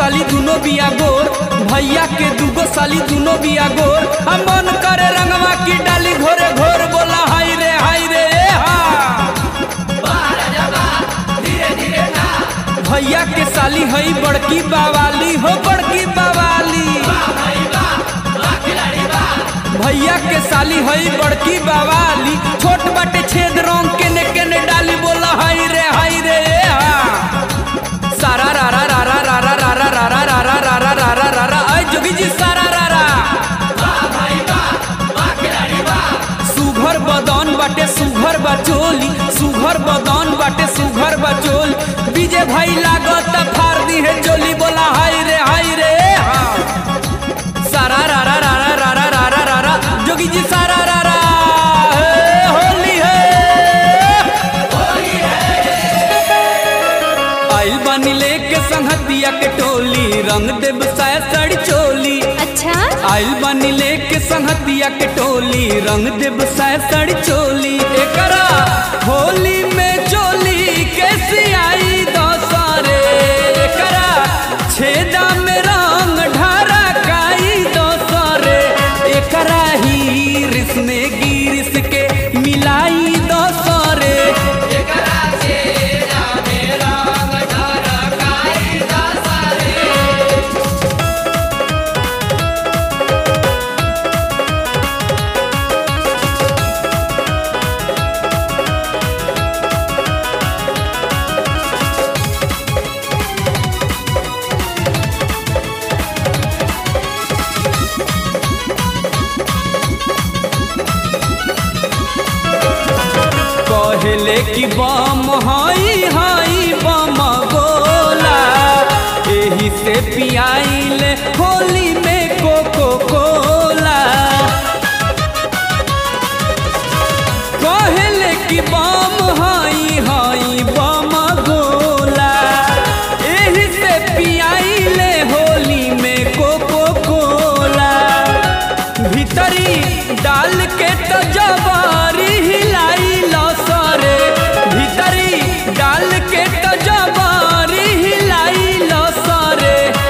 साली दुनो बिया गोर भैया के दूगो साली दुनो बिया गोर हम मन करे रंगवा की डाली घोरे घोर बोला हाय रे हाय रे ए हा भैया के साली हई बड़की बावाली हो बड़की बावाली भैया के साली हई बड़की बावाली छोट बाटे छेद रंग के ने के ने डाली बोला हाय रे हाय रे ए हा सारा रा रा रा रा रा रा रा रा रा रा रा रा रा रा रा रा रा आई जोगी जी सारा रा रा सुघर बदन बाटे सुघर बचोली सुघर बदन बाटे सुघर बचोल बीजे भाई लागत फार दी है चोली बोला हाय रे हाय रे हा सारा रा रा रा रा रा रा रा रा रा जोगी जी सारा रा रा हे, होली है आइल बानी लेके संहतिया के टोली रंग देव साया साड़ी चोली अच्छा आइल बानी लेके संहतिया के टोली रंग देव साया साड़ी चोली एकरा होली में चोली कैसी आई दौसारे एकरा छेदा में रंग ढारा काई दौसारे एकरा ही रिस में गिरिस के मिलाई दौसारे कहले कि बम हई हई बम गोला एही से पियाइले होली में कोको कोला कहले कि बम हई हई बम गोला एही से पियाइले होली में कोको कोला भीतरी डाल के तो जवारी हिलाई लसरे भीतरी डाल के तो जवारी हिलाई लसरे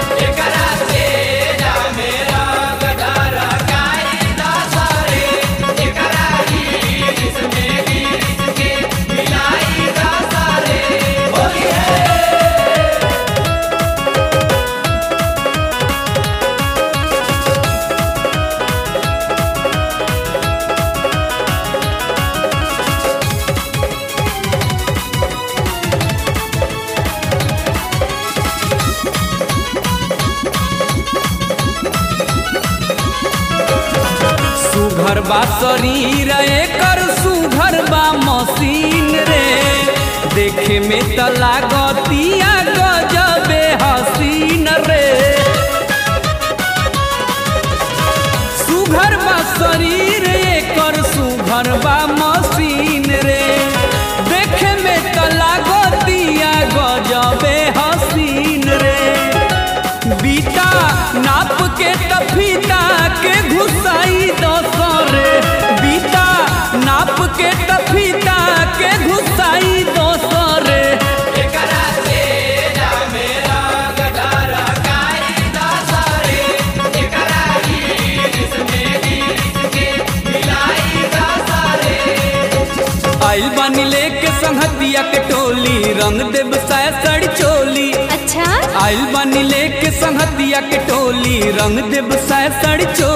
सुघर बा शरीर एकर सुघर बा मशीन रे देखे में त लागतिया गजबे हसीन रे सुघर बा शरीर एकर सुघर बा मशीन रे देखे में त लागतिया गजबे हसीन रे बीता नाप के तफीता के घुसाई दसरे बीता नाप के तफीता के घुसाई दसरे आइल बानी लेके संहतिया के टोली रंग देव साया साड़ी चोली अच्छा आइल बानी लेके संहतिया के टोली रंग देव साया साड़ी चोली